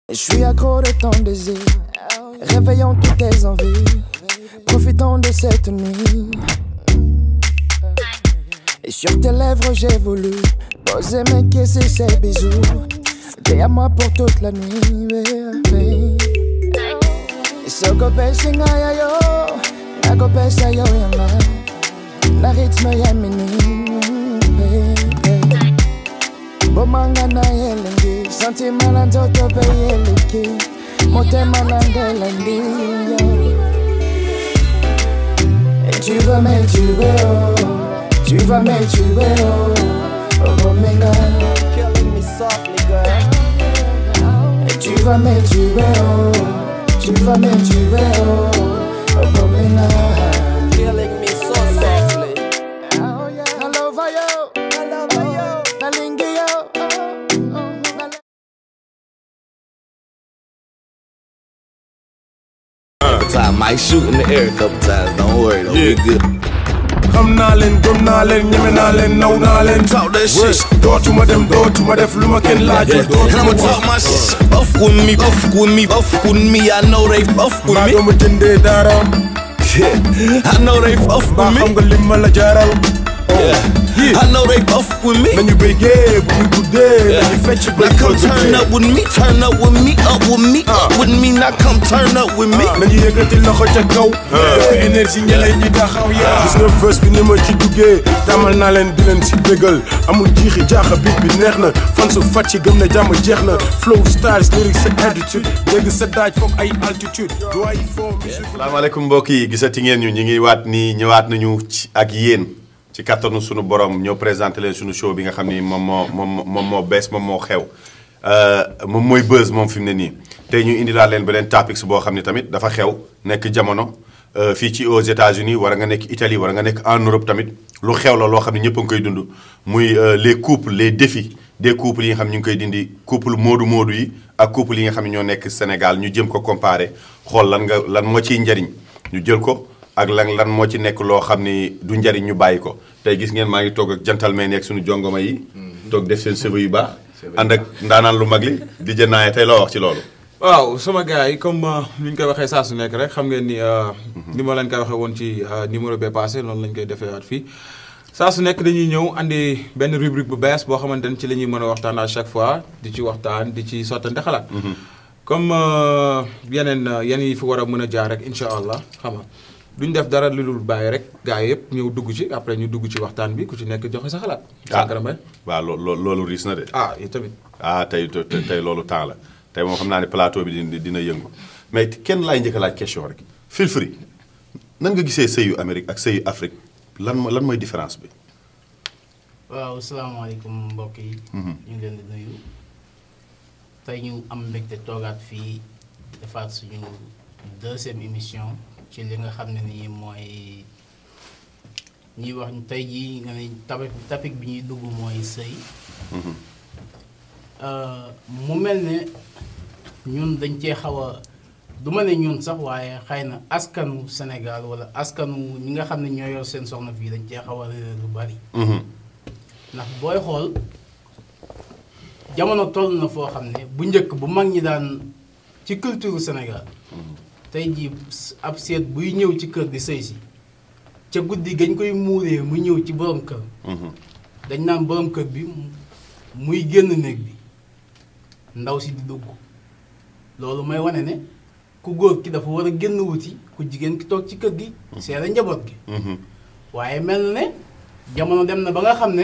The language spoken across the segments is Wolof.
Je suis accro de ton désir, réveillons toutes tes envies, profitons de cette nuit. Et sur tes lèvres j'ai voulu poser mes kisses et ces bisous. T'es à moi pour toute la nuit, baby. Soko pesa ngaya yo, nako pesa yo yama, na ritme ya mini, baby. Bomanga na yelengi, sentiment na nzoto pe yeleki, motema na ndelandi yo. Et tu vas m'étuer, oh, tu vas m'étuer, oh, oh, bomenga. Killing me softly, girl. Et tu vas m'étuer, oh, tu vas m'étuer, oh, oh, bomenga. Killing me so softly. Na lova yo, I love you. na lingi yo, oh, oh, na Time might shoot in the air a couple times. Don't worry, though. We Yeah. good. xam naa leen gëm naa leen ñeme naa leen naw naa leen Talk that shit. Wës, dootuma dem dootuma def lu ma kenn laajul Yeah. And I'ma dootuma talk my shit. Buff with me, buff with me, buff with me. I know they buff with mbaa me. doomu jëndee dara Yeah. I know they buff mbaa with xam me. nga lim ma la jaaral Yeah. I know they buff with me. nañu béggee bu ñu guddee nañu fecc ba Now come turn up with me, turn up with me, up with me, up with me. Now come turn up with me. nañu yëkkati loxo ca kaw yokk énergie ñeneen ñi taxaw yaa gis nga fës bi ni ma ci duggee tàmmal naa leen di leen si bégal amul jiixi jaaxa bit bi neex na fan su fàcc gëm na jàmm jeex na flow styles lyrics sa attitude dégg sa daaj foog ay altitude du ay foo musique salaamaaleykum mbokk yi gisati ngeen ñu ñi ngi waat nii ñëwaat nañu ci ak yéen ci kattanu sunu borom ñoo présenté leen sunu show bi nga xam ni moom moo moom moom moo bees moom moo xew Euh, moom mooy buzz moom fi mu ne nii tey ñu indi laa leen beneen topics boo xam ne tamit dafa xew nekk jamono euh, fii ci aux États-Unis war nga nekk Italie war nga nekk en Europe tamit lu xew la loo xam ne ñëpp a ngi koy dund muy euh, les couples les défis des couples yi nga xam ne ñu ngi koy dindi couple moodu moodu yi ak couple yi nga xam ne ñoo nekk Sénégal ñu jëm ko comparer xool lan nga lan moo ciy njariñ ñu jël ko ak lan lan moo ci nekk loo xam ni du njariñ ñu bàyyi ko tey gis ngeen maa ngi toog ak gentleman yi ak suñu jongoma yi toog def seen cheveux yu baax ànd ak ndaanaan lu mag li di jënaaye tey loo wax ci loolu waaw sama gars yi comme ni ñu koy waxee saa su nekk rek xam ngeen ni ni ma leen koy waxee woon ci numéro bee passé noonu lañ koy defee waat fii saa su nekk dañuy ñëw andi benn rubrique bu bees boo xamante ne ci la ñuy mën a waxtaan à chaque fois di ci waxtaan di ci sottante xalaat. comme yeneen yeneen yi fi war a mën a jaar rek incha allah xam nga duñ def dara lu dul bàyyi rek gars yi yëpp ñëw dugg ci après ñu dugg ci waxtaan bi ku ci nekk joxe sa xalaat. Sankara Mbaye waaw loo loo- loolu riis na de ah yi tamit. ah tey tey tey loolu temps la tey moom xam naa ne plateau bi dina dina yëngu mais kenn laay njëkk a laaj question rek fil free nan nga gisee sëyu Amérique ak sëyu Afrique lan mo- lan mooy différence bi waaw salaamaaleykum mbokk yi. ñu ngi leen di nuyu. tey ñu am mbégte toogaat fii defaat suñu deuxième émission ci li nga xam ne nii mooy ñuy wax tey jii nga ne topic topic bi ñuy dugg mooy sëy. Euh, mu mel ne ñun dañ cee xaw a du ma ne ñun sax waaye xëy na askanu Sénégal wala askanu ñi nga xam ne ñoo yor seen soxna fii dañ cee xaw a réer lu bari. ndax booy xool jamono toll na foo xam ne bu njëkk bu mag ñi daan ci culture Sénégal tey jii ab seet buy ñëw ci kër di sëy si ca guddi gañ koy muuree mu ñëw ci borom kër dañ naan borom kër bi muy génn néeg bi ndaw si di dugg loolu may wane ne ku góor ki dafa war a génn wuti ku jigéen ki toog ci kër gi seere njaboot gi waaye mel na ne jamono dem na ba nga xam ne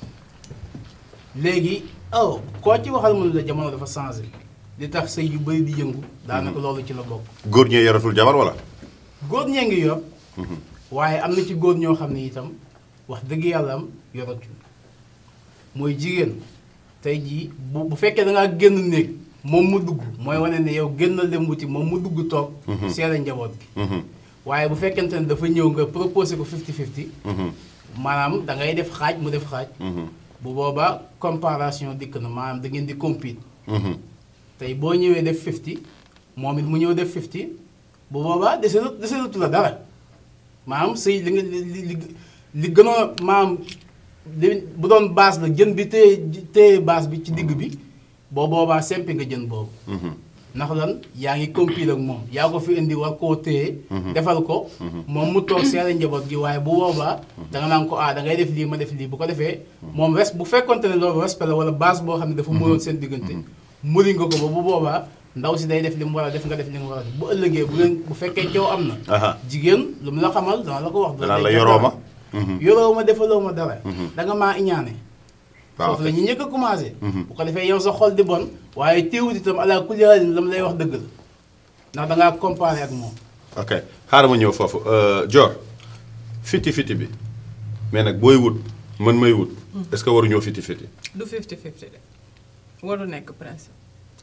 léegi oh koo ci waxal mënu la jamono dafa changé li tax sëy yu bëri di yëngu daanaka loolu ci la bokk góor ñee yoratul jabar wala góor ñee ngi yor waaye am na ci góor ñoo xam ne itam wax dëgg yàlla am yoratu mooy jigéen tey jii bu bu fekkee da ngaa génn néeg moom mu dugg mooy wane ne yow génnal dem wuti moom mu dugg toog seere njaboot gi waaye bu fekkente ne dafa ñëw nga proposé ko 50-50 maanaam da ngay def xaaj mu def xaaj bu boobaa comparaison dikk na maanaam da ngeen di compete tey boo ñëwee def 50 moom it mu ñëw def 50 bu boobaa deseelu deseelatu la dara maanaam sëy li nga li li li gënoon maanaam li bu doon base la jën bi téye téye base bi ci digg bi boo boobaa sempi nga jën boobu ndax lan yaa ngi compil ak moom yaa ko fi indi war koo téye defal ko moom mu toog seere njaboot gi waaye bu boobaa da nga naan ko ah da ngay def lii ma def lii bu ko defee moom res bu fekkonte ne loolu respect la wala base boo xam ne dafa mënoon seen diggante muri nga ko ba bu boobaa ndaw si day def li mu war a def nga def li nga war a def bu ëllëgee bu leen bu fekkee coow am na Aha. jigéen lu mu la xamal dana la ko wax danaa la yoroo ma yoroo ma defaloo ma dara da nga maa iñaane waaw foofu la ñu njëkk a commencé bu ko defee yow sa xol di bon waaye teewut itam ala kulli haalin la mu lay wax dëgg la ndax da ngaa comparé ak moom ok xaaral ma ñëw foofu Dior fiti fiti bi mais nag booy wut man may wut est-ce que waruñoo fiti fiti du 50-50 de waru nekk principe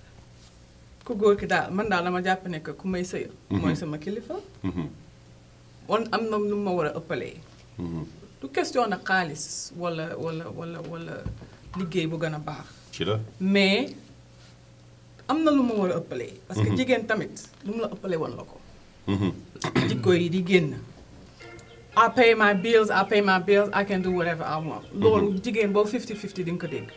ku góor ki daal man daal dama jàpp ne que ku may sëyal mooy sama kilifa wan am na nu ma war a ëppalee du question na xaalis wala wala wala wala liggéey bu gën a baax ci la mais am na lu ma war a ëppalee parce que jigéen tamit lu mu la ëppalee woon la ko jikko yi di génn I pay my bills I pay my bills I can do whatever I want loolu jigéen boobu 50-50 di nga ko dégg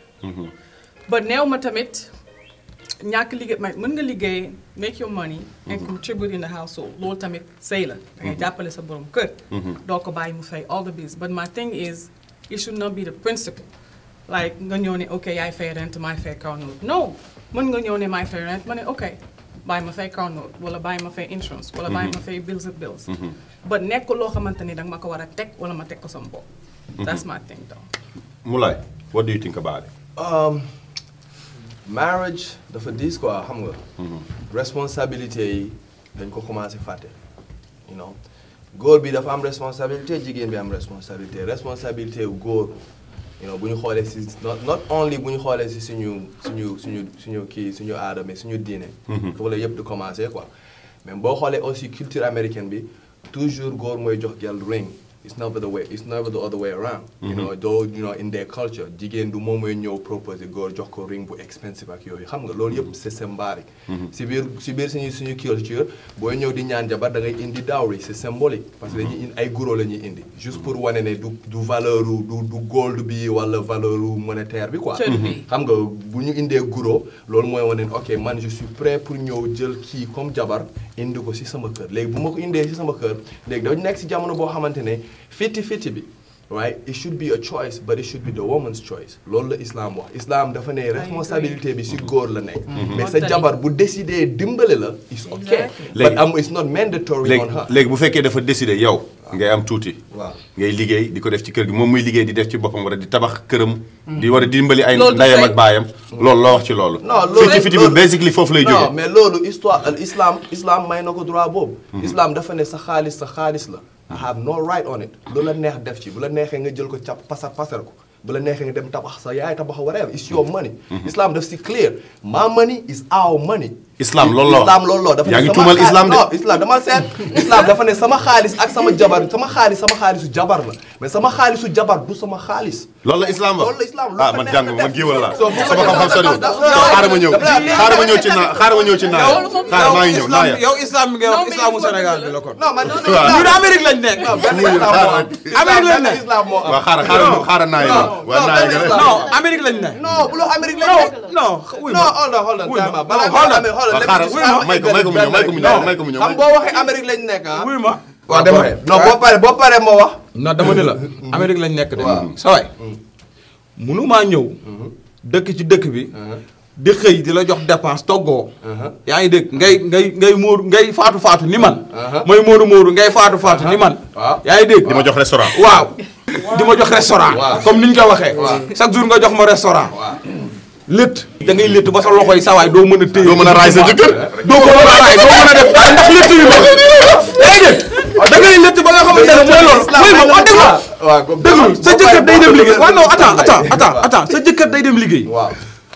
ba néew ma tamit ñàkk liggéey ma mën nga liggéey make your money and contribute in the household loolu tamit sëy la da ngay jàppale sa borom kër doo ko bàyyi mu fay all the bills but my thing is it should not be the principle like nga ñëw ne ok yaay fay rent maay fay kaw note no mën nga ñëw ne maay fay rent ma ne ok bàyyi ma fay kaw note wala bàyyi ma fay insurance wala bàyyi ma fay bills of bills but nekk loo xamante ni danga ma ko war a teg wala ma teg ko sama bopp that's my thing though Moulay what do you think about it Um, marriage dafa diis quoi xam nga. responsabilité yi dañ ko commencé fàtte. you know góor bi dafa am responsabilité jigéen bi am responsabilité responsabilité wu góor you know bu ñu xoolee si not not only bu ñu xoolee si suñu suñu suñu suñu kii suñu aada mais suñu diine. foofu la yëpp di commencé quoi. mais boo xoolee aussi culture américaine bi toujours góor mooy jox gel ring. it's never the way it's never the other way around. you know though you know in their culture jigéen du moom mooy ñëw proposer góor jox ko ring bu expensive ak yooyu xam nga loolu yëpp c'est symbolique. si biir si biir suñu suñu culture booy ñëw di ñaan jabar da ngay indi dowry c'est symbolique parce que dañuy indi ay guro la ñuy indi. juste pour wane ne du du valeur du du gold bi wala valeur monétaire bi quoi. Cër bi. xam nga bu ñu indee guro loolu mooy wane ne ok man je suis prêt pour ñëw jël kii comme jabar indi ko si sama kër léegi bu ma ko indee si sama kër léegi dañu nekk si jamono boo xamante ne fiti fiti bi right it should be a choice but it should be the woman's choice loolu la islam wax islam dafa ne responsabilité bi si góor la nekk mais sa Mottali. jabar bu décidé dimbale la it's okay Exactly. but am it's not mandatory léegi on her léegi bu fekkee dafa décider yow ngay am tuuti waaw ngay liggéey di ko def ci kër gi moom muy liggéey di def ci boppam war a di tabax këram di war a dimbali ay Loolu du ndeyam sëy. ak baayam loolu loo wax ci loolu non loolu fiti fiti bi loolu- basically foofu lay non jógee mais loolu histoire al islam islam may na ko droit boobu. islam dafa ne sa xaalis sa xaalis la. I have no right on it. lu la neex def ci bu la neexee nga jël ko cap pasar pasar ko bu la neexee nga dem tabax sa yaay tabax whatever it's your money. islam daf si clear my money is our money. Islam loolu la wax. islam loolu la dafa Yaa ne ngi sama tuumal xaalis- islam de. non islam dama seet islam dafa ne sama xaalis ak sama jabar sama xaalis sama xaalisu jabar la mais sama xaalisu jabar du sama xaalis. loolu la islam wax loolu la islam ah man jàng man géwal laa So, bu ko sama xam-xam soriwul def- def- xaaral ma ñëw def- xaaral ma ñëw ci naa xaaral ma ñëw ci naa xaaral maa ngi ñëw naa ya yow islam bi ngay wax Non, mais islamu il faut Sénégal que- bi la kon. non man ñun Amérique lañ nekk. non benn islam moo am. Amérique lañ benn nekk. islam moo am. waaw xaaral xaaral xaaral naa ya waaw naa ya benn gën islam. a non Amérique lañ nekk. non bu loo Amérique la non nekk. non wuy non ma. hold on hold on Wuy ma. time out. balaa Hold on. Amérique xoolal waaw lépp xaaral islam may ko may ko mu ñëw may ko mu ñëw may ko mu ñëw xam boo waxee Amérique lañ nekk ah. wuy ma. waaw dama non boo paree boo paree moo wax. non dama ne la Amérique lañ nekk de. Waaw. sa waay munumaa ñëw. dëkk ci dëkk bi. di xëy di la jox dépense toggoo. yaa ngi dégg ngay ngay ngay móodu ngay faatu faatu ni man. mooy móodu móodu ngay faatu faatu ni man. waaw. yaa ngi dégg. di ma jox restaurant waaw di ma jox restaurant. Waaw. comme ni ñu ko waxee. Waaw. chaque jour nga jox ma restaurant. waaw. létt da ngay létt ba sa loxo yi sawaay doo mën a téye. doo mën a raay sa jëkkër doo ko mën a raay doo mën a def dara ndax létt yu mel. yaa ngi dégg da ngay létt ba nga xamante ne mooy loolu. mooy ma wax dëgg la. waaw comme déglu sa jëkkër day dem liggéey waaw non attends attends attends attends sa jëkkër day dem liggéey. waaw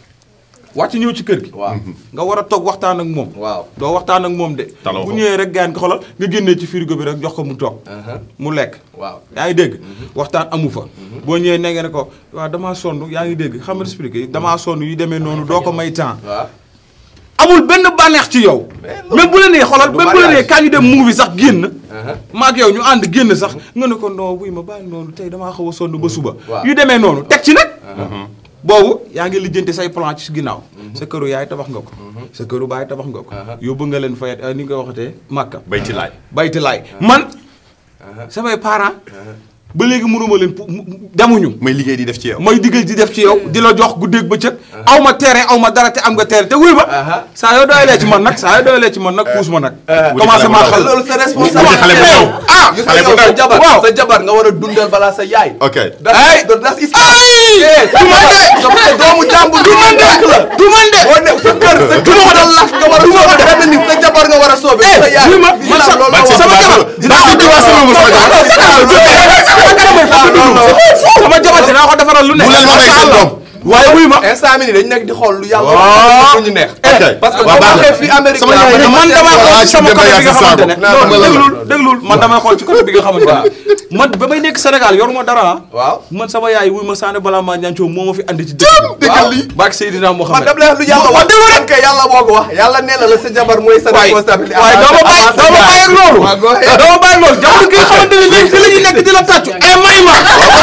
wàcc ñëw ci kër gi. waaw nga war a toog waxtaan ak moom. waaw. doo waxtaan ak moom de. Taloo bu ko. ñëwee rek gaan ko xoolal nga génnee ci frigo bi rek jox ko mu toog. mu lekk. waaw. yaa ngi dégg. waxtaan amu fa. boo ñëwee ne nga ne ko waaw damaa sonn yaa ngi dégg xam nga expliqué damaa sonn yu demee noonu doo ko may temps. waaw. amul benn bànneex ci yow. même bu la nee xoolal du même bu la nee mariage. kaa ñu dem movie sax génn. maak yow ñu ànd génn sax nga ne ko non buy ma bàyyi noonu tey damaa xaw a sonn ba suba. waaw. yu demee noonu teg ci nag. boobu yaa ngi lijjanti say plan ci ginnaaw sa këru yaay tabax nga ko sa këru baay tabax nga ko yóbbu nga leen fayet ni nga waxatee màkka bayti laay bayti laay man samay parents ba léegi mënuma leen pu- mu- mu- demuñu may liggéey di def ci yow may diggal di def ci yow di la jox guddeeg bëccëg aw ma terrain aw ma dara te am nga terrain te wuy ma saa yoo doyalee ci man nag saa yoo doyalee ci man nag puus ma nag commencé maa xal loolu sa wuti responsabilité xale bu ndaw ah gis xale nga bu yow sa ndaw jabar waaw. sa jabar nga war a dundal balaa sa yaay ok Ay! that's that's is ay du man de sa doomu jàmbur du man de la du man de boo ne sa kër sa kër nga lakk nga war a soobe benn nit sa jabar nga war a soobe Eh, sa yaay wuy ma, man sa- loolu la wax. sama jabar dinaa ko diwaa sama bu sama jabar sama jabar dinaa ko defaral lu ne bu leen ma may seen doom waaye wuy ma instant mi nii dañ nekk di xool lu yàlla Waaw. lu ñu neex ok parce que waaw boo baax na. waxee fii Amérique sama laa yaay bëgg. man damaa xool ci sama dem côté bi nga Yacine xamante ne Sakho. non Non, déglul déglul man damay xool ci côté bi nga xamante ne man ba may nekk Sénégal yoruma dara ah waaw man sama yaay wuy ma saane balaa maa ñancoo moo ma fi andi ci dëkk bi dëggal lii. baak Seydina man Mohamed dama lay wax lu yàlla wax dëgg rek kay yàlla moo ko wax yàlla nee na la sa jabar mooy sa waay responsabilité waaye doo ma bàyyi doo ma bàyyi ak loolu waaw go ahead. doo ma bàyyi ak loolu jamono gi nga xamante ne léegi fi la ñuy nekk di la tàccu eh may ma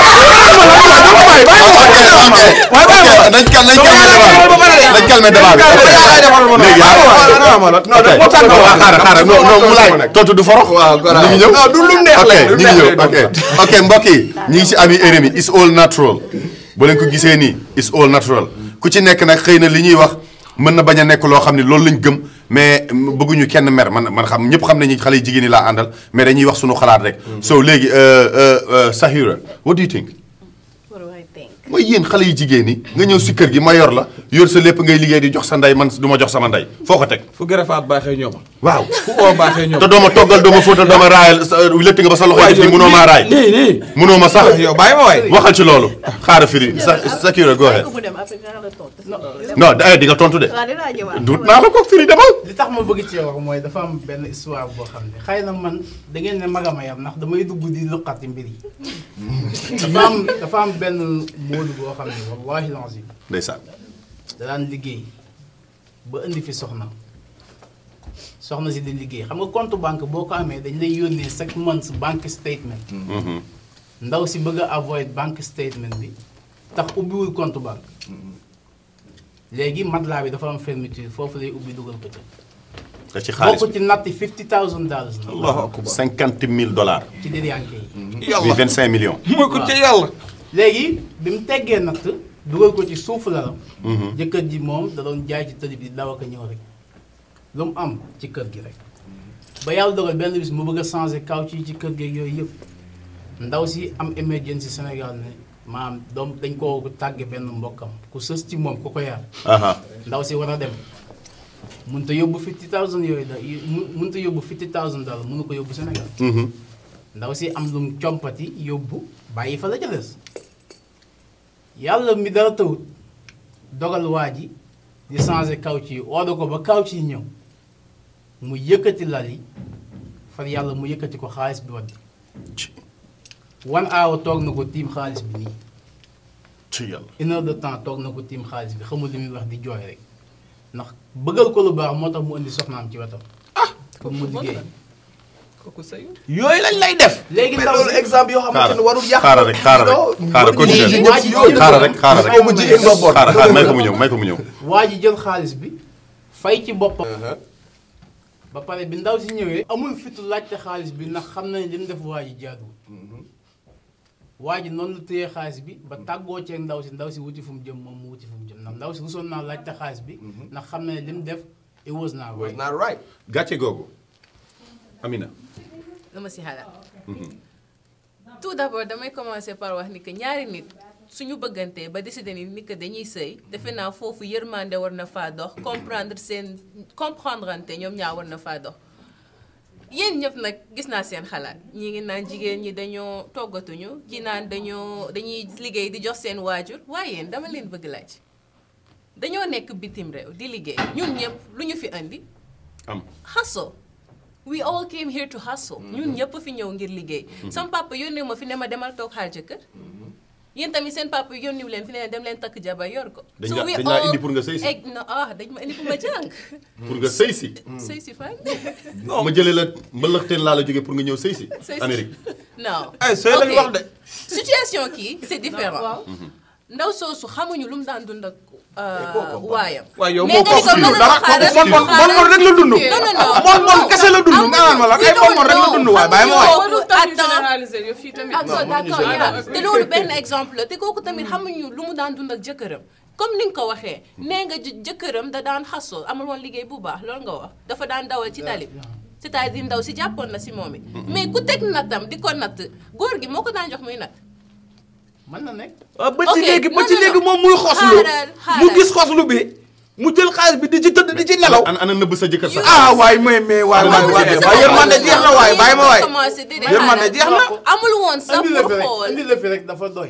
nañ cal nañ calmer calmer débat bi léegi yaa non ok dafa ko tànn waaw xaaral xaaral non non mu laay tontu du forox waaw ñu ngi ñëw non du lu neex ok la ñu ngi ñëw ok ok mbokk yi ñu ngi si ami RMI is all natural bu leen ko gisee nii is all natural ku ci nekk nag xëy na li ñuy wax mën na bañ a nekk loo xam ne loolu lañ gëm mais bëgguñu kenn mer man man xam ñëpp xam nañu xale yu jigéen ñi laa àndal mais dañuy wax suñu xalaat rek so léegi Sahira what do you think What do I think? mooy yéen xale yu jigéen ñi nga ñëw si kër gi ma yor la yor sa lépp ngay liggéey di jox sa ndey man du ma jox sama ndey foo ko teg fu gërëfaat baaxee ñooma waaw fu oo baaxee ñooma te doo ma toggal doo ma fóotal doo ma raayal sa létt nga ba sa loxo yi def ni munoo maa raay nii nii munoo ma sax yow bàyyi ma waay waxal ci loolu xaaral firi sa Sakira go ahead Ku mu dem après dinaa la tontu. non eh di nga tontu de waaw dinaa ñëwaat. duut naa la ko firi demal li tax ma bëgg ci wax mooy dafa am benn histoire boo xam ne xëy na man da ngeen ne magama yam ndax damay dugg di luqati mbir yi dafa am dafa am benn móodu boo xam ne wallahi lazim ndeysaan da daan liggéey ba indi fi soxna soxna si di liggéey xam nga compte banque boo ko amee dañ lay yónnee chaque month banque statement ndaw si bëgg a avoid banque statement bi tax ubbiwul compte banque léegi matelas bi dafa am fermeture foofu lay ubbi dugal ko ca te ci xaalis bokk ci natti fifty thousand dollars na allahu akbar cinquante mille dollars ci diriyànke yi bi yàlla vingt cinq millions mooy ko ci yàlla léegi bi mu teggee natt dugal ko ci suufu lalam jëkkër ji moom da doon jaay ci tëli bi di daw ak a ñëw rek lu mu am ci kër gi rek ba yàlla dogal benn bis mu bëgg a changé kaw ci ci kër gi ak yooyu yëpp ndaw si am emergency Sénégal ne maanaam doom dañ koo tàgge benn mbokkam ku sës ci moom ku ko yar aha ndaw si war a dem mënut a yóbbu fifty thousand yooyu da mu mënut a yóbbu fifty thousand daal mënu ko yóbbu Sénégal Mhm. ndaw si am lum compati yóbbu bàyyi fa la ca des yàlla mi dara tawut dogal waa ji di changé kaw ci yi ooda ko ba kaw ci yi ñëw mu yëkkati lal yi far yàlla mu yëkkati ko xaalis bi wadd one hour toog na ko tiim xaalis bi nii ci yàlla une heure de temps toog na ko tiim xaalis bi xamul li muy wax di jooy rek ndax bëggal ko lu baax moo tax mu indi soxnaam ci wetam pour mu liggéey kooku sëy yooyu lañ lay def léegi mais ndaw loolu si exemple yoo xamante ne warul yàq xaaral rek xaaral rek xaaral continuer xaaral rek xaaral rek Boobu jigéen nga boot. xaaral xaaral may ko mu ñëw may ko mu ñëw waa ji jël xaalis bi fay ci boppam ba pare bi ndaw si ñëwee amul fitu laajte xaalis bi ndax xam na ne li mu def waa ji jaaduwul waa ji noonu la téye xaalis bi ba tàggoo ceeg ndaw si ndaw si wuti fu mu jëm moom mu wuti fu mu jëm ndax ndaw si rusoon naa laajte xaalis bi ndax xam na ne li mu def it was not was right not right gàcce googu Amina lu ma si xalaat. tout d'abord damay commencer par wax ni que ñaari nit suñu bëggantee ba décider ni ni que dañuy sëy defe naa foofu yërmande war na faa dox comprendre seen comprendre ante ñoom ñaa war na faa dox. yéen ñëpp nag gis naa seen xalaat ñi ngi naan jigéen ñi dañoo toggatuñu ji naan dañoo dañuy liggéey di jox seen waajur waaye yéen dama leen bëgg laaj dañoo nekk bitim réew di liggéey ñun ñëpp lu ñu fi indi am hustle we all came here to hustle ñun ñëpp fi ñëw ngir liggéey sama papa yónnee ma fi ne ma demal toog xaar jëkkër yéen tamit seen papa yónniwu leen fi ne dem leen takk jabar yor ko Dañ So la- we dañ laa all- indi pour nga sëy si. egg na ah dañ ma indi pour ma jàng pour nga sëy si sëy si fan ma jëlee la mbalaxteen laa la jógee pour nga ñëw sëy si Sëy si. Amérique non ay sëy lañ Ok. wax de situation kii c'est différent ndaw soosu xamuñu lu mu daan dund ak euh, kooku waayam. waaye yow mais moo nga ni kooku ko dundul mën dara na xaaral kooku bon bon bon rek la dund. non non non bon bon kese la dund nga naan ma la ay bon bon rek la dund waaye bàyyi ma waay. Warul tax ñu Attends. généraliser yow fii tamit. d'accord d'accord yaa te loolu benn exemple la te kooku tamit xamuñu lu mu daan dund ak jëkkëram comme ni nga ko waxee nee nga jë- jëkkëram da daan xasoo amul woon liggéey bu baax loolu nga wax dafa daan dawal ci tali bi c'est-à-dire ndaw si jàppoon na si moom it mais ku teg nattam di ko natt góor gi moo ko daan jox muy natt mën na nekk. ah ba ci Ok, léegi ba non, ci non, léegi non. moom muy xoslu Xaaral, mu xaaral. gis xoslu bi mu jël xaalis bi di ci tëdd di ci nelaw. ana ana nëbb sa jëkkër sax. ah waay mais mais waay waay waay waay yërmande jeex na waay bàyyi ma waay. commencé di yërmande jeex na. amul woon sax indi la pour fi rek xool indi la fi rek dafa doy.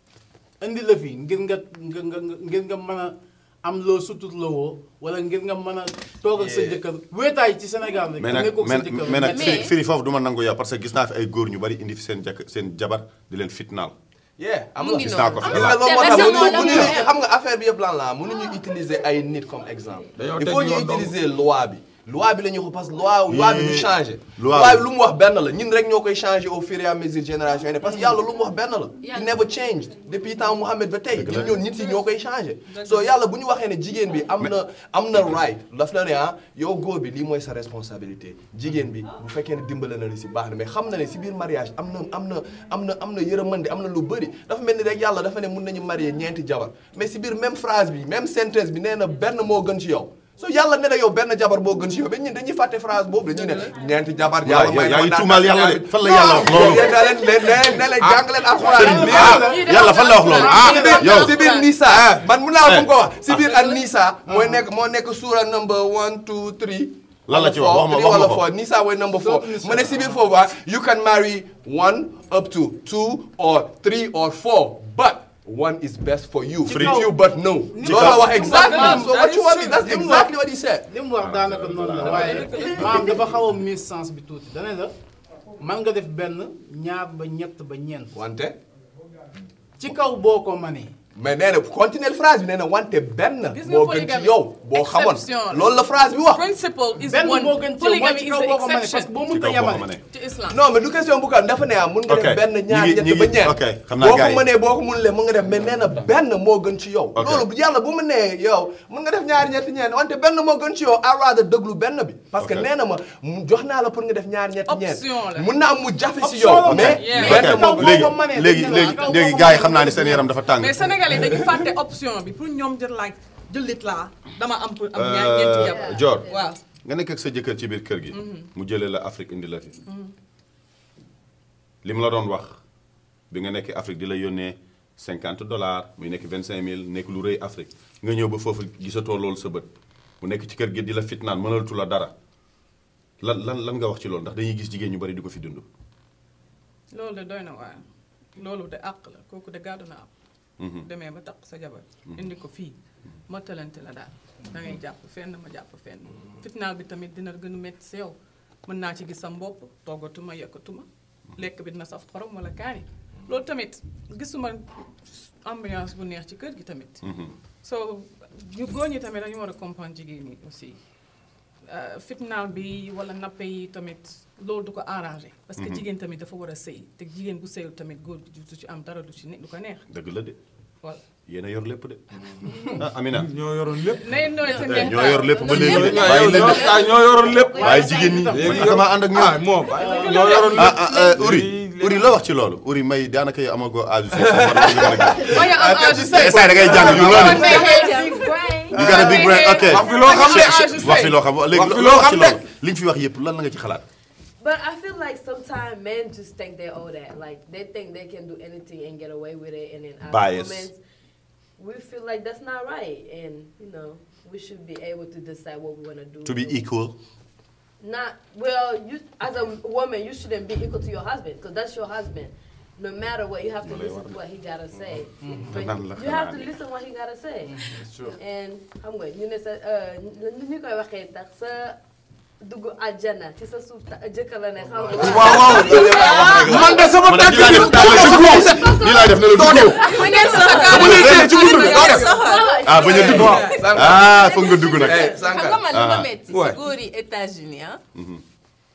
indi la fi ngir nga nga nga ngir nga mën a am loo sutut la woo wala ngir nga mën a toog ak sa jëkkër wéetaay ci Sénégal rek. mais te nag nekkoo ak sa mais jëkkër mais nag Mais- firi firi foofu du ma nangu yow parce que gis naa fi ay góor ñu bari indi fi seen jakk seen jabar di leen fitnaal. yeah am mu na ngi gis naa ko noonu fi. gis nga loolu moo te tax récemment mënuñu la mënuñu mu xam nga affaire bi yëpp lan la mënuñu utiliser ay nit comme exemple. Dañoo il teg faut ñu yoon donc. utiliser loi bi. loi bi la ñuy wax parce que loi loi bi du changé. loi loi bi. bi lu mu wax benn la ñun rek ñoo koy changé au fur et à mesure génération yi ne parce que yàlla lu mu wax benn la. Yàlla. it never changed depuis temps Mouhamed ba tey. Dëgg la. ñun ñoo nit yi ñoo koy changé. so yàlla bu ñu waxee ne jigéen bi am na am na right daf la ne ah yow góor bi lii mooy sa responsabilité jigéen bi bu fekkee ne dimbale na la si baax na mais xam na ne si biir mariage am na am na am na am na yërëmande am na lu bëri dafa mel ni rek yàlla dafa ne mun nañu marier ñeenti jabar mais si biir même phrase bi même sentence bi nee na benn moo gën ci yow so yàlla ne la yow benn jabar moo gën ci yow ba ñun dañuy fàtte phrase boobu dañuy ne ñeenti jabar waaw yàlla may yaa ngi na ma tuumaal yàlla de fan la yàlla wax loolu. yéen da leen ne ne ne leen jàng leen alxuraan lii ah la yàlla fan la wax loolu ah si biir yow si biir Nisa man mun naa fu mu ko wax si biir ak Nisa mooy nekk moo nekk suura number one two three Lan la ci wax? wala Wax ma- four, wax ma wala ko. four Nisa mooy number four mu ne si biir foofu ah you can marry one up to two or three or four but one is best for you Free. if you but no Ci loolu la kaw. wax exactly Maam, so what you want me that's Li mu wax. exactly what he said li mu wax daanaka noonu la waaye maam dafa xaw a mis sens bi tuuti dane la man nga def benn ñaar ba ñett ba ñeent wante ci kaw boo ko manee mais nee na continuer phrase bi nee na wante benn Gis nga moo gën ci polygamie. yow boo xamoon Exception la. loolu la phrase bi wax Principle is benn one. moo gën ci yow mooy Polygamy ci is kaw the boo ko manee parce que exception boo ci mënta kaw boo ko yamale mënee. ci islam. non mais du question bu kan dafa ne ah mun nga Ok. def benn ñaar Ñi ngi- ñett ñi ba ngi- ñeent ok, xam naa boo gars ko yi. mënee boo ko mënulee mun nga def mais nee na benn moo gën ci yow Ok. loolu yàlla bu mu nee yow mun nga def ñaari ñetti ñeent wante benn moo gën ci yow à rather déglu benn bi parce que Ok. nee na ma mu jox naa la pour nga def ñaari ñetti ñeent Option la. mun na am mu jafe si Option yow la, mais yeah. benn ok moo gën léegi boo ko mënee léegi dañ ne la léegi ci kaw léegi boo ko gars yi mënee xam naa ne dañ seen ne la. yaram dafa tàng. mais sénégalais dañu fàtte option bi pour ñoom jël laaj jëlit laa dama am pour am ñaar ñeenti jabar. Dior waaw. nga nekk ak sa jëkkër ci biir kër gi. mu jëlee la Afrique indi la fi. li mu la doon wax bi nga nekk Afrique di la yónnee cinquante dollars muy nekk vingt cinq mille nekk lu rëy Afrique nga ñëw ba foofu gisatoo loolu sa bët mu nekk ci kër gi di la fitnaan mënalatu la dara lan lan lan nga wax ci loolu ndax dañuy gis jigéen ñu bari di ko fi dund. loolu de doy na waaye loolu de àq la kooku de gàddu na am. demee ba takk sa jabar. indi ko fii mottalante la daal da ngay jàpp fenn ma jàpp fenn. fitnaal bi tamit dina gën a métti si yow mën naa ci gis sa mbopp toggatuma yekkatuma lekk bi dina saf xorom wala kaani loolu tamit gisuma ambiance bu neex ci kër gi tamit. so ñu góor ñi tamit dañu war a comprendre jigéen ñi aussi. Uh, fitnaal bi wala nappe yi tamit loolu du ko arrangé. parce que jigéen tamit dafa war a sëy te jigéen bu sëyul tamit góor gi du ci am dara du ci ne du ko neex dëgg la de voilà. yéen a yor lépp de. ah Amina. ñoo yoroon lépp. nay nooy te eh, neex ñoo yor lépp ba léegi de. ñoo bàyyi leen de ah ñoo yoroon lépp. bàyyi jigéen ñi. léegi man damaa ànd ak ah ñoom. moom ñoo yoroon ah lépp. ah eh, Uri léegi- Uri la wax ci loolu Uri may daanaka yow amagoo âge su sa war nga mën a gis. bañ a am âge Eh, saa da ngay jàng yu Boo noonu. neexee You got a big brain ok. wax fi loo xam de. wax fi loo xam léegi Wax fi loo loo wax ci xam de. loolu li nga fi wax yëpp lan la nga ci xalaat. But I feel like sometimes men just think they owe that. Like they think they can do anything and get away with it, and then as Bias. women, we feel like that's not right, and you know we should be able to decide what we want to do. To be equal. Not well. You as a woman, you shouldn't be equal to your husband because that's your husband. No matter what, you have to listen to what he gotta say. But Nan la you have to xanaa. listen what he gotta say. And xam nga ñu ne sa nu ñu koy waxee tax sa dugg àjjana ci sa suuf ta jëkkër la ne xam nga. waaw waaw man de sama man de tànk lii laay def daal la dugg lii laay def ne la dugg. bu ngeen sa bu la génnee ci buntu bi doo def. soxor ah bañ a dugg. ah foog nga dugg nag. eh xam Sanka nga man lu ma Ah. metti si Ouais. góor yi États-Unis ah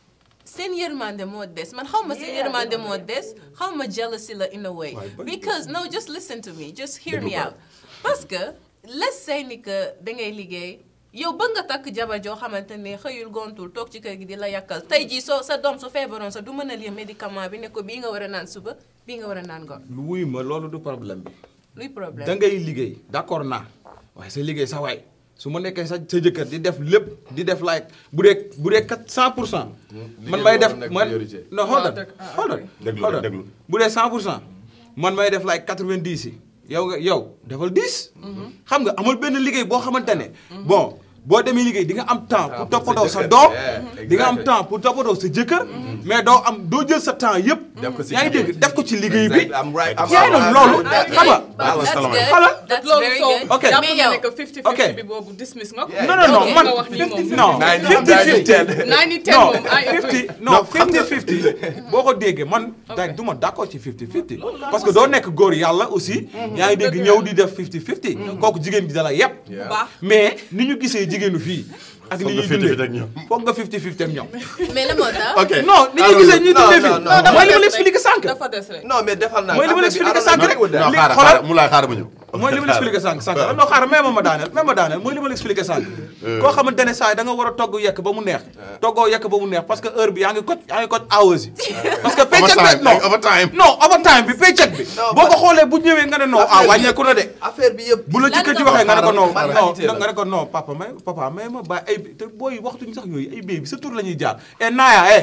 seen yërmande moo des man xaw ma seen yërmande moo des xaw ma jealousy la in a way because no just listen to me just hear me out parce que let's say ni que da ngay liggéey yow ba nga takk jabar joo xamante ne xëyul gontul toog ci kër gi di la yàkkal tey jii soo sa doom su feebaroon sa du mën a lire médicament bi ne ko bii nga war a naan suba bii nga war a naan ngoon lu wuy ma loolu du problème bi luy problème da ngay liggéey d'accord naa waaye sa liggéey sa waay su ma nekkee sa sa jëkkër di def lépp di def like bu dee bu dee kat 100 pour cent man may def nekk man priorité. non hold on Ah, dëgg- ah, hold on ok. Déglu hold rek, on. déglu. bu dee 100 pour cent man may def like 90 yi yow nga yow defal 10 xam nga amul benn liggéey boo xamante ne bon boo demee liggéey di nga am temps pour pour sa toppatoo sa jëkkër. doom Yeah, di nga am exactly. temps pour toppatoo sa jëkkër mais doo am doo jël sa temps yëpp Def ko si yaa ngi liggéey. dégg def ko ci liggéey bi Exactly. I'm right. I'm yaa ngi doon right. loolu That- xam nga That's Balance good. Xala. That's loolu very soo good. Ok. jàpp mais na yow ne que 50 Ok. 50 bi boobu dismiss nga ko. Yeah. non non non Ok. man nga wax nii moom 50 non 90, 50 50 90 10 non moom I agree. 50 non 50 50 boo ko déggee man daaj du ma d'accord ci 50 50 parce que doo nekk góor yàlla aussi yaa ngi dégg ñëw di def 50 50 kooku jigéen gi dala yépp bu baax. mais ni ñu gisee jigéenu fii ak Foog ni nga ñuy 50-50 ak dundee ñoom. foog nga 50 50 ak ñoom mais la moo tax ok non ni ñu gisee ñuy non, dundee non, fii non, non. mooy li ma la expliqué sànq dafa des rek. non mais defal naa mooy li ma la affaire bi, expliqué I don't sànq rek agree with that. non li xaaral xoolal xaaral mu laay xaaral ma ñëw mooy li ma la expliqué sànq sànq non xaaral même ma daaneel même ma daaneel mooy li ma la expliqué sànq koo xamante ne saa yi da nga war a togg yekk ba mu neex toggoo yekk ba mu neex parce que heure bi yaa ngi kot yaa ngi kot hours yi parce que paycheck Overtime, bi non like overtime. non overtime bi paycheck bi Non, boo ko but- xoolee bu ñëwee nga ne non ah Affaire bi- wàññeeku na de affaire bi yëpp bu la Lan jëkkër ji nga waxee nga ne ko non man non qualité la. nga ne ko non papa may papa may ma ba ay te booy waxtuñ sax yooyu ay béy bi sa tur la ñuy jaar e naaya eh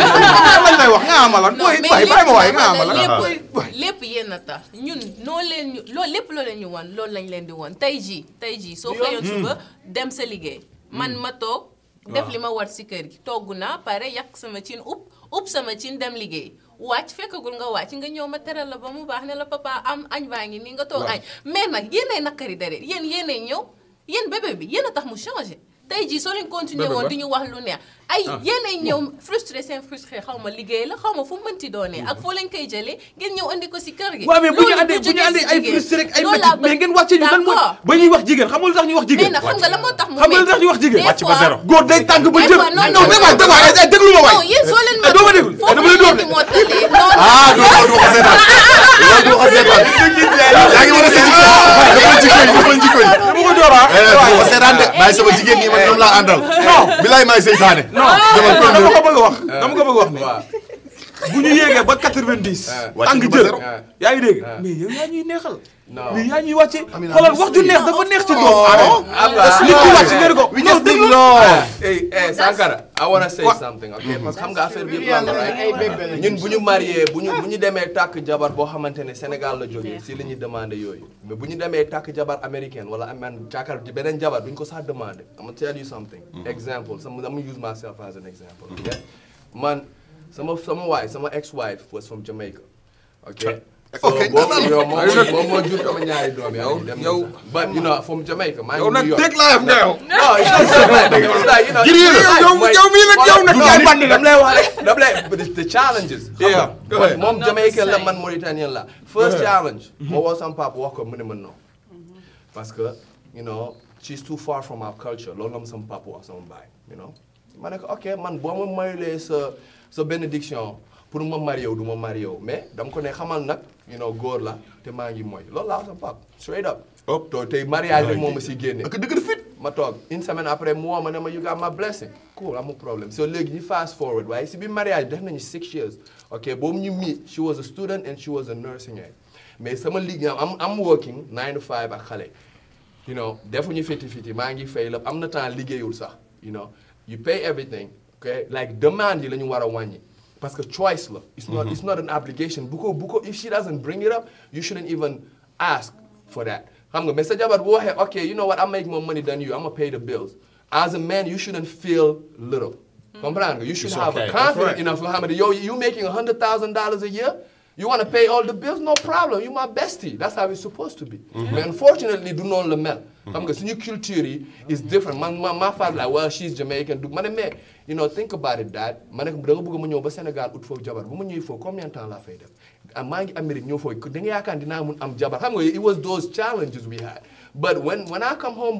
lañ lay wax nga amalan non booy mais bàyyi bàyyi ma waay nga lépp amalan lépp lépp yéen a tax ñun noo leen ñu loolu lépp loo leen ñu won loolu lañ leen di won tey jii tey jii soo xëyoon suba dem sa liggéey man ma toog def li ma war si kër gi togg naa pare yàq sama cin upp upp sama cin dem liggéey wàcc fekkagul nga wàcc nga ñëw ma teral la ba mu baax ne la papa am añ baa ngi nii nga toog añ mais nag yéenay nakari dare yéen yéenay ñëw yéen bébé bi yéen a tax mu changé tey jii soo leen continuer Bébé woon ba. di ñu wax lu neex ay yéenay ñëw frustré seen frustré xaw ma liggéey la xaw ma fu mu mënti doonee ak foo leen koy jëlee ngeen ñëw andi ko si kër gi waaw mais bu ñu loolu andee du bu ñu jógee andee si ay jigéen. frustré rek ay loolu métti laa bëgg. mais ngeen wàcce ñu lan mooy D'accord. ba ñuy wax jigéen xam nga lu tax ñu wax mais jigéen nag xam nga la moo tax mu xam nga lu tax ñu wax jigéen Des Wàcc ba fois- zéro. góor day tàng ba Des jëm fois, non, non non, mais non, waay non, waay non. déglu ma waay non yéen soo leen Eh, doo ma déglu. foofu Eh, dama lay ngeen dóor di de. mottalee non ah du loolu du ko seetaan loolu du ko seetaan yaa ngi war a seetaan dafa jikko yi dafa jikko yi dama ko door ah eh du ko seetaan de bàyyi sama jigéen ñi man ñoom laa àndal non bilaay maay seytaane non dama ko bëgg a wax dama ko bëgg a wax ne waaw bu ñu yéegee ba 90 wàcc tàng ñu ba jël zéro. yaa ngi dégg mais yow yaa ñuy neexal Non. mais yaa ñuy wàcce xoolal wax ju neex dafa neex ci doomu aadama Abba, nit ki wàcc nga ne ko we non just need déglu love hey hey Sankara I wanna say What? something okay parce que xam nga affaire bi Mbir yëpp lan la yàlla ay right bébé la ñun bu ñu marié bu ñu bu ñu demee tàkk jabar boo xamante ne Sénégal la jógee si la ñuy demandé yooyu mais bu ñu demee tàkk jabar américaine wala amaan càkkar ci beneen jabar duñ ko sax demandé I'm gonna tell you something example some I'm gonna use myself as an example okay man sama sama wife sama ex wife was from Jamaica okay so Okay. boobu yow moom moo- moom moo jur sama ñaari doom yaa ngi dem yow- but you know from Jamaica maa yow ngi nag New York dégg laa yam nga yow no it's not so bad. It's like, you know, Giri yow yow mooy- yow mii nag yow nag No, yaay bandi dam lay wax rek dam lay but it's the challenges xam Yeah, nga go man ahead. moom Not Jamaican the la same. man Mauritanien la first challenge moo woo sama papa wax ko mu ne ma non parce que you know she's too far from our culture loolu la ma sama papa wax sama baay you know ma ne ko ok man boo ma mayulee sa sa bénédiction pour ma marié wu du ma marié wu mais dama ko ne xamal nag you know góor la te maa ngi mooy loolu laa wax sama papa straight up Hop. to tey mariage rek moo ma si génne ak dëgg fit ma toog une semaine après mu woo ma ne ma you got my blessing cool amul problème so léegi ñu fast forward waaye si biir mariage def nañu six years ok boobu ñu meet she was a student and she was a nursing aide mais sama liggéey am am working nine to five ak xale you know defuñu fiti fiti maa ngi fay la am na temps liggéeyul sax you know you pay everything ok like demande yi la ñu war a wàññi parce que choice la it's not it's not an obligation bu ko bu ko if she doesn't bring it up you shouldn't even ask for that xam nga mais sa jabar bu waxee ok you know what I make more money than you I'm gonna pay the bills as a man you shouldn't feel little comprendre nga you should It's have okay. a confidence That's right. enough yoo xamante yow you making a hundred thousand dollars a year you want to pay all the bills no problem you my bestie that's how it's supposed to be mais unfortunately du noonu la mel xam nga suñu culture yi is different man ma ma father like well she's Jamaican du ma ne mais you know think about it dad ma ne ko da nga bëgg ma ñëw ba Sénégal ut foofu jabar bu ma ñëwee foofu combien de temps laa fay def ah maa ngi Amérique ñëw foofu da nga yaakaar dinaa mun am jabar xam nga it was those challenges we had but when when I come home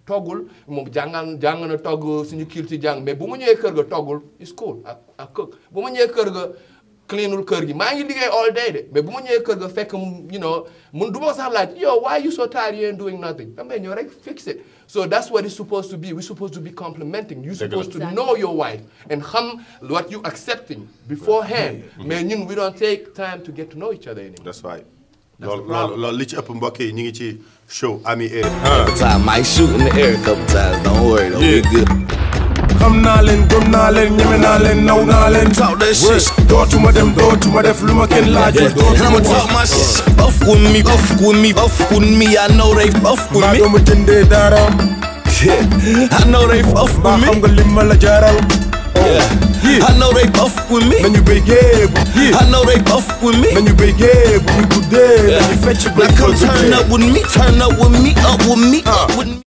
toggul moom jàngal jàng na togg suñu culture jàng mais bu ma ñëwee kër ga toggul is cool ak ak cook bu ma ñëwee kër ga cleanul kër gi maa ngi liggéey all day de mais bu ma ñëwee kër ga fekk mu you know mun du ma sax laaj yo why you so tired you ain't doing nothing damay ñëw rek fix it so that's what it's supposed to be we're supposed to be complimenting you're Dëgg la. supposed to know your wife and xam what you accepting beforehand mais ñun we don't take time to get to know each other anymore that's right That's the loolu problem. loolu loolu li ci ëpp mbokk yi ñu ngi ci show Ami Eric Every time might shoot in the air a couple times. Don't worry, though. We Yeah. good. xam naa leen gëm naa leen ñeme naa leen naw naa leen Talk that Word. shit. dootuma dem dootuma def lu ma kenn laajul Yeah. And I'ma dootuma talk my shit. Buff with me, buff with me, buff with me. I know they buff with maa me. dooma jëndee dara Yeah. I know they buff maa with xam me. nga lim ma la jaaral Yeah. I know they buff with me. nañu béygee bu I know they buff with me. nañu béygee bu ñu guddee nañu fecc ba Now come turn up with me, turn up with me, up with me, up with me.